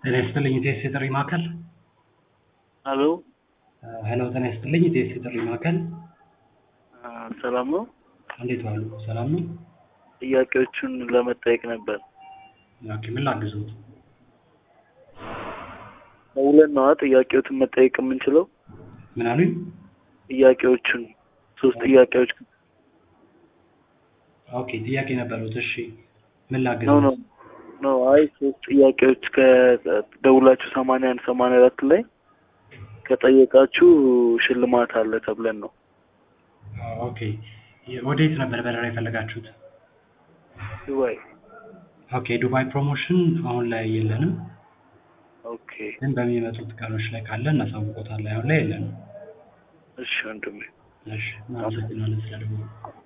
ጤና ይስጥልኝ ኢቴስ የጥሪ ማዕከል። ሄሎ ሄሎ ጤና ይስጥልኝ ኢቴስ የጥሪ ማዕከል። አ፣ ሰላም ነው? እንዴት ዋሉ? ሰላም ነው? ጥያቄዎቹን ለመጠየቅ ነበር። ኦኬ፣ ምን ላግዝዎት? ደውለን ነዋ ጥያቄዎችን መጠየቅ የምንችለው። ምን አሉኝ? ጥያቄዎቹን ሶስት ጥያቄዎች ኦኬ፣ ጥያቄ ነበሩት። እሺ፣ ምን ነው ላግዝዎት? ነው ነው። አይ ሶስት ጥያቄዎች ከደውላችሁ ሰማንያ አንድ ሰማንያ አራት ላይ ከጠየቃችሁ ሽልማት አለ ተብለን ነው። ኦኬ፣ ወዴት ነበር በረራ የፈለጋችሁት? ዱባይ። ኦኬ፣ ዱባይ ፕሮሞሽን አሁን ላይ የለንም፣ ኦኬ ግን በሚመጡት ቀኖች ላይ ካለ እናሳውቆታለን። አሁን ላይ የለንም። እሺ ወንድሜ። እሺ፣ እናመሰግናለን ስለደወሉ።